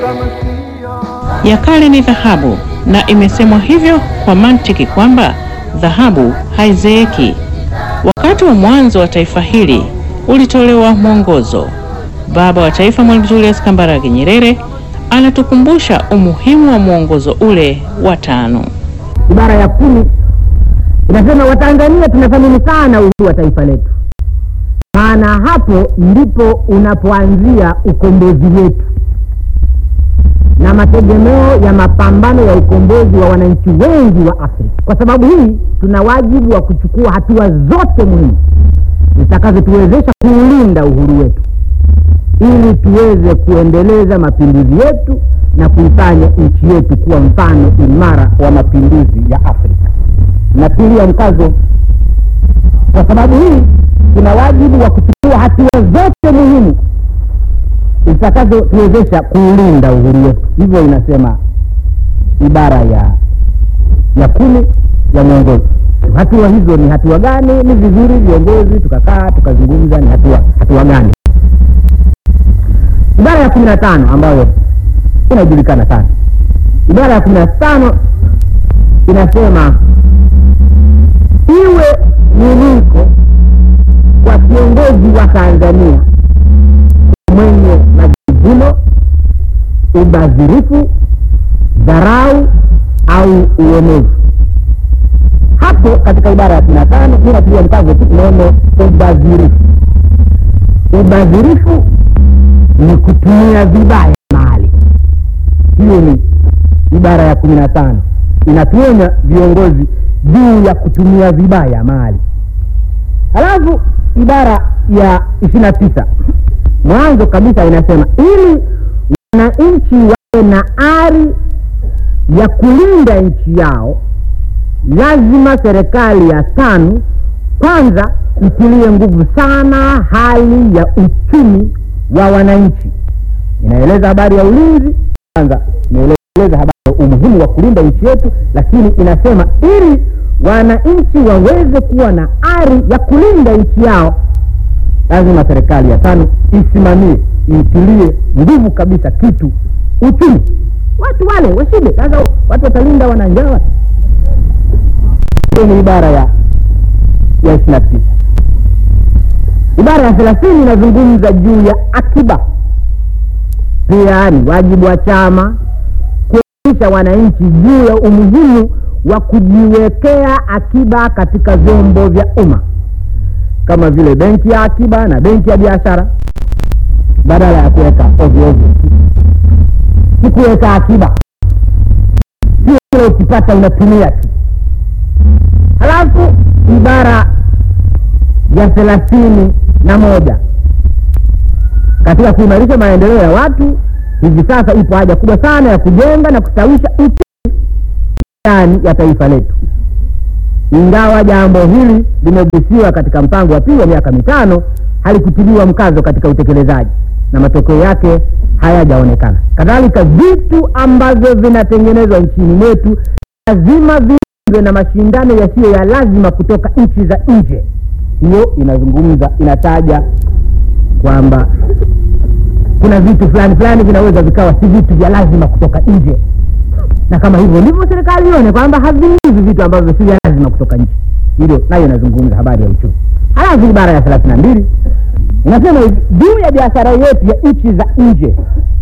ya kale ni dhahabu, na imesemwa hivyo kwa mantiki kwamba dhahabu haizeeki. Wakati wa mwanzo wa taifa hili ulitolewa mwongozo. Baba wa Taifa Mwalimu Julius Kambarage Nyerere anatukumbusha umuhimu wa mwongozo ule wa tano. Ibara ya kumi inasema Watanzania tunathamini sana uhuru wa taifa letu, maana hapo ndipo unapoanzia ukombozi wetu na mategemeo ya mapambano ya ukombozi wa wananchi wengi wa Afrika. Kwa sababu hii, tuna wajibu wa kuchukua hatua zote muhimu zitakazotuwezesha kuulinda uhuru wetu ili tuweze kuendeleza mapinduzi yetu na kuifanya nchi yetu kuwa mfano imara wa mapinduzi ya Afrika. Natilia mkazo, kwa sababu hii tuna wajibu wa kuchukua hatua zote muhimu zitakazotuwezesha kuulinda uhuru wetu. Hivyo inasema ibara ya ya kumi ya mwongozo. Hatua hizo ni hatua gani? Ni vizuri viongozi tukakaa tukazungumza ni hatua hatua gani. Ibara ya kumi na tano ambayo inajulikana sana, ibara ya kumi na tano inasema iwe niliko kwa kiongozi wa Tanzania mwenye majivuno, ubadhirifu, dharau au uonevu. Hapo katika ibara ya kumi na tano mi natilia mkazo tu neno ubadhirifu. Ubadhirifu ni kutumia vibaya mali. Hiyo ni ibara ya kumi na tano inatuonya viongozi juu ya kutumia vibaya mali. Halafu ibara ya ishirini na tisa mwanzo kabisa inasema ili wananchi wawe na ari ya kulinda nchi yao, lazima serikali ya tano kwanza itilie nguvu sana hali ya uchumi wa wananchi. Inaeleza habari ya ulinzi kwanza, inaeleza habari ya umuhimu wa kulinda nchi yetu, lakini inasema ili wananchi waweze kuwa na ari ya kulinda nchi yao lazima serikali ya tano isimamie iitilie nguvu kabisa kitu uchumi. Watu wale washibe. Sasa watu watalinda wananjaa. Hiyo ni ibara ya ya ishirini na tisa. Ibara ya thelathini inazungumza juu ya akiba. Pia ni wajibu wa chama kuelimisha wananchi juu ya umuhimu wa kujiwekea akiba katika vyombo vya umma kama vile benki ya akiba na benki ya biashara, badala ya kuweka ovyo ovyo. Ni kuweka akiba, sio kile ukipata unatumia tu. Halafu ibara ya thelathini na moja katika kuimarisha maendeleo ya watu, hivi sasa ipo haja kubwa sana ya kujenga na kustawisha uchumi ndani ya taifa letu. Ingawa jambo hili limegusiwa katika mpango wa pili wa miaka mitano, halikutiliwa mkazo katika utekelezaji na matokeo yake hayajaonekana. Kadhalika, vitu ambavyo vinatengenezwa nchini mwetu lazima viwe na mashindano yasiyo ya lazima kutoka nchi za nje. Hiyo inazungumza, inataja kwamba kuna vitu fulani fulani vinaweza vikawa si vitu vya lazima kutoka nje na kama hivyo ndivyo serikali ione kwamba haviingizi vitu ambavyo si vya lazima kutoka nje. Hilo nayo inazungumza habari ya uchumi. Halafu ibara ya thelathini na mbili inasema hivi juu ya biashara yetu ya nchi za nje